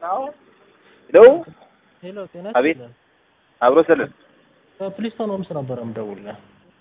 ሄሎ ሄሎ ጤና አቤት። ይስጥልኝ። አብሮ ስልን ከፕሊስቶን ሆምስ ነበር የምደውልልህ።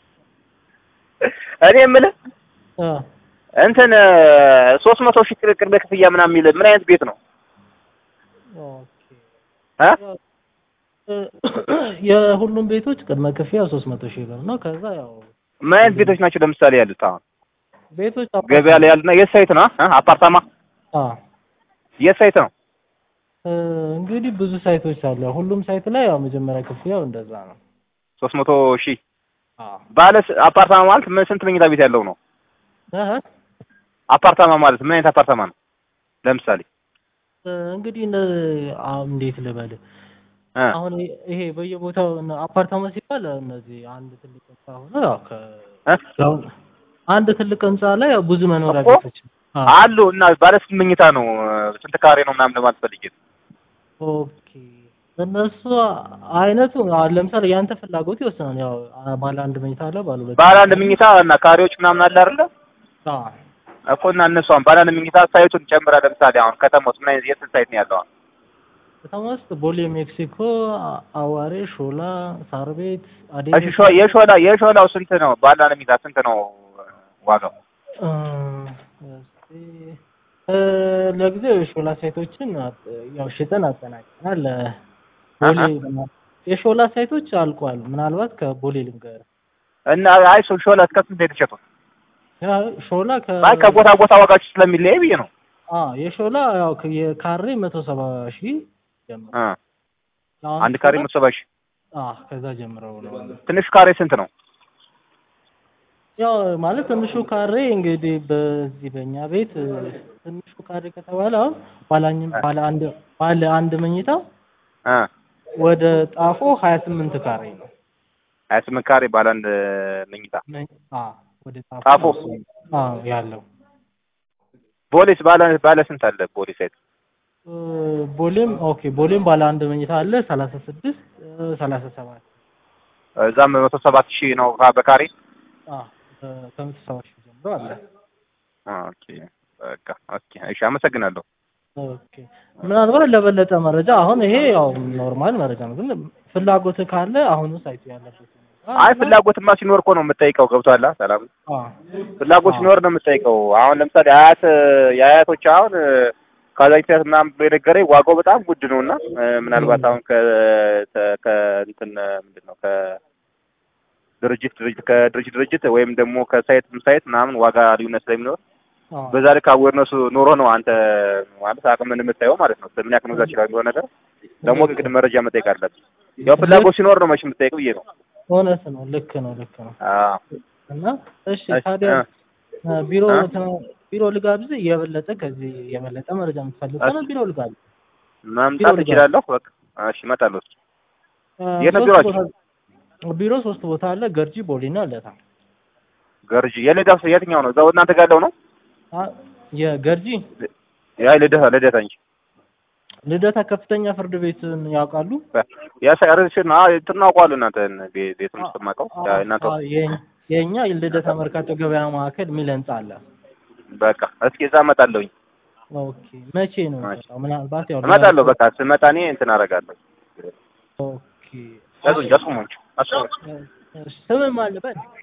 እኔ የምልህ እ እንትን ሶስት መቶ ሺህ ቅድመ ክፍያ ምናምን የሚል ምን አይነት ቤት ነው? ኦኬ እ እ የሁሉም ቤቶች ቅድመ ክፍያ ሶስት መቶ ሺህ ብር ነው። ከዛ ያው ምን አይነት ቤቶች ናቸው ለምሳሌ ያሉት? አሁን ቤቶች ገበያ ላይ ያሉና የት ሳይት ነው? እ አፓርታማ አ የት ሳይት ነው? እ እንግዲህ ብዙ ሳይቶች አሉ። ሁሉም ሳይት ላይ ያው መጀመሪያ ክፍያው እንደዛ ነው። ሶስት መቶ ሺህ አ ባለ ስ- አፓርታማ ማለት ምን ስንት መኝታ ቤት ያለው ነው? እህ አፓርታማ ማለት ምን አይነት አፓርታማ ነው? ለምሳሌ እ እንግዲህ እነ አሁን እንዴት ልበል እ አሁን ይሄ- ይሄ በየቦታው እነ አፓርታማ ሲባል እነዚህ አንድ ትልቅ ህንጻ ሆነ ያው ከ እ ያው አንድ ትልቅ ህንጻ ላይ ያው ብዙ መኖሪያ እኮ ቤቶች አ አሉ እና ባለ ስንት መኝታ ነው? ስንት ካሬ ነው ምናምን ለማለት ፈልጌ ነው። ኦኬ እነሱ አይነቱ አሁን ለምሳሌ ያንተ ፍላጎት ይወስናል። ያው ባለ አንድ መኝታ አለ፣ ባለ ሁለት ባለ አንድ መኝታ እና ካሬዎች ምናምን አለ አይደለ? አ እኮ እና እነሱ አሁን ባለ አንድ መኝታ ሳይቱን ጨምራ ለምሳሌ አሁን ከተማ ውስጥ ምን አይነት የት ሳይት ነው ያለው? አሁን ከተማ ውስጥ ቦሌ፣ ሜክሲኮ፣ አ- አዋሬ፣ ሾላ፣ ሳር ቤት፣ አዴ እሺ ሾ- የሾላ የሾላው ስንት ነው? ባለ አንድ መኝታ ስንት ነው ዋጋው? እ እስቲ እ ለጊዜው የሾላ ሳይቶችን አጥ- ያው ሽጠን አጠናቅቀናል። ቦሌ የሾላ ሳይቶች አልቋል። ምናልባት ከቦሌ ልንገር እና አይ ሾ- ሾላ እስከ ስንት ነው የተሸጡት? ያ ሾላ ከ አይ ከቦታ ቦታ ዋጋቸው ስለሚለያይ ብዬ ነው። አ የሾላ ያው ከ- የካሬ መቶ ሰባ ሺህ ጀምሮ እ አሁን አንድ ካሬ ሾላ- መቶ ሰባ ሺህ አ ከዛ ጀምረው ነው ትንሽ ካሬ ስንት ነው? ያው ማለት ትንሹ ካሬ እንግዲህ በዚህ በእኛ ቤት እ፣ ትንሹ ካሬ ከተባለ አሁን ባለ አኝ- ባለ አንድ ባለ አንድ መኝታ እ ወደ ጣፎ ሀያ ስምንት ካሬ ነው። ሀያ ስምንት ካሬ ባለ አንድ መኝታ መ- አ ወደ ጣፎ ጣፎ? አ ያለው ቦሌስ ባለ ባለ ስንት አለ? ቦሌ ሳይት እ፣ ቦሌም ኦኬ ቦሌም ባለ አንድ መኝታ አለ ሰላሳ ስድስት ሰላሳ ሰባት እዛም መቶ ሰባት ሺህ ነው ካ- በካሬ አ ከ- ከመቶ ሰባ ሺህ ጀምሮ አለ። ኦኬ በቃ ኦኬ እሺ አመሰግናለሁ። ኦኬ ምናልባት ለበለጠ መረጃ አሁን ይሄ ያው ኖርማል መረጃ ነው፣ ግን ፍላጎት ካለ አሁኑ ሳይቱ ያለበት አይ ፍላጎትማ ሲኖር እኮ ነው የምጠይቀው። ገብቶሃል? ሰላም አ ፍላጎት አዎ። ሲኖር ነው የምጠይቀው። አሁን ለምሳሌ አያት የአያቶች አሁን ካዛንቺስ ምናምን የነገረኝ ዋጋው በጣም ውድ ነው እና ምናልባት አሁን ከ ተ- ከእንትን ምንድን ነው ከድርጅት ድርጅት ከድርጅት ድርጅት ወይም ደግሞ ከሳይት ሳይት ምናምን ዋጋ ልዩነት ስለሚኖር አ በዛ ልክ አዌርነሱ ኖሮ ነው አንተ ማለት አቅምን የምታየው ማለት ነው። ምን ያክል መግዛት ይችላል የሚሆን ነገር ደግሞ ግድ መረጃ መጠየቅ አለብን። ያው ፍላጎት ሲኖር ነው መቼም የምጠይቀው ብዬ ነው። እውነት ነው። ልክ ነው፣ ልክ ነው። አዎ እና እሺ እሺ፣ ታዲያ እ። እ፣ ቢሮ እ? ተ- ቢሮ ልጋብዝ የበለጠ ከዚህ የበለጠ መረጃ የምትፈልግ ከሆነ ቢሮ ልጋብዝ። መምጣት ቢሮ እችላለሁ። በቃ እሺ እመጣለሁ። እ፣ የት ነው ሶስት ቢሮአችሁ? ቦታ- ቢሮ ሶስት ቦታ አለ፣ ገርጂ፣ ቦሌና ለታ። ገርጂ የልደታ የትኛው ነው? እዛው እናንተ ጋር ያለው ነው? አ፣ የገርጂ ያ ልደታ ልደታ እንጂ ልደታ ከፍተኛ ፍርድ ቤትን ያውቃሉ? ያ ሳይረሽን አ ትናውቀዋለህ እናንተ ቤ- ቤቱን ስትማቀው ያ እናንተ አ፣ የ- የኛ ልደታ መርካቶ ገበያ ማዕከል የሚል ህንጻ አለ። በቃ እስኪ እዛ እመጣለሁኝ። ኦኬ መቼ ነው? እሺ። ምናልባት ያው እመጣለሁ። በቃ ስመጣ እኔ እንትን አደርጋለሁ። ኦኬ ያዙኝ አስቁሙኝ አስቁሙኝ። ስምም አለበት